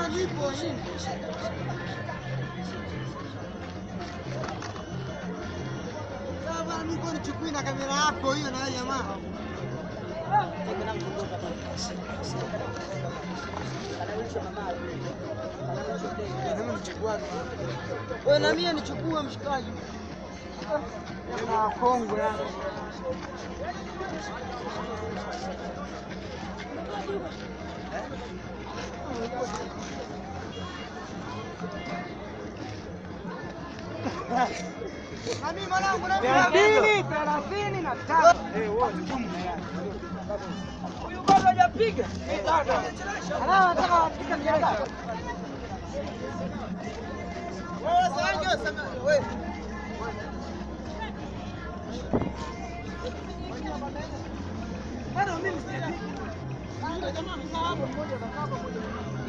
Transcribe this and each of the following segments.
Bwana nipo. Sasa bwana mimi kwa nichukui na kamera yako hiyo na jamaa. Wewe na mimi nichukue mshikaji. Na kongwe yani. Na mimi mwanangu na mimi thelathini na tano. Huyu bado hajapiga. Bado. Anataka wapiga mjadala. Wewe sasa sema wewe. Bado mimi sijapiga. Yule jamaa amekaa hapo mmoja anakaa hapo mmoja.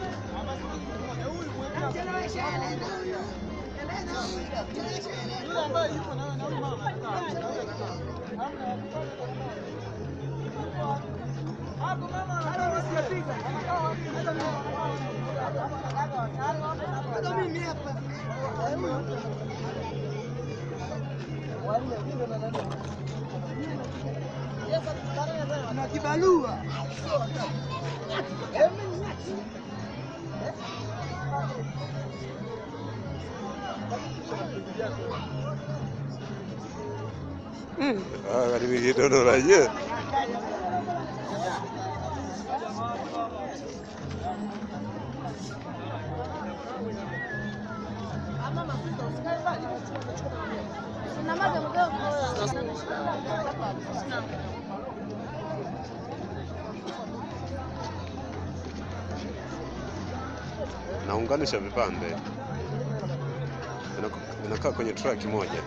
Yule ambaye yuko na na huyu mama. Hapo mama hata sijapiga. Hata mimi hapa. Na kibalua. Ah, karibu kidogo aje. Naunganisha vipande Vinako- vinakaa kwenye track moja.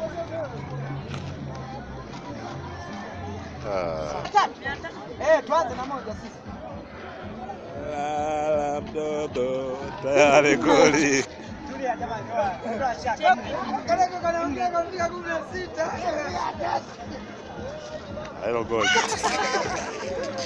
Ah. Eh, tuanze na moja sisi. Lala mtoto tayari goli. Tulia jamani. Ondoa shaka. Kaleko kanaongea kafika 16. Hilo goli.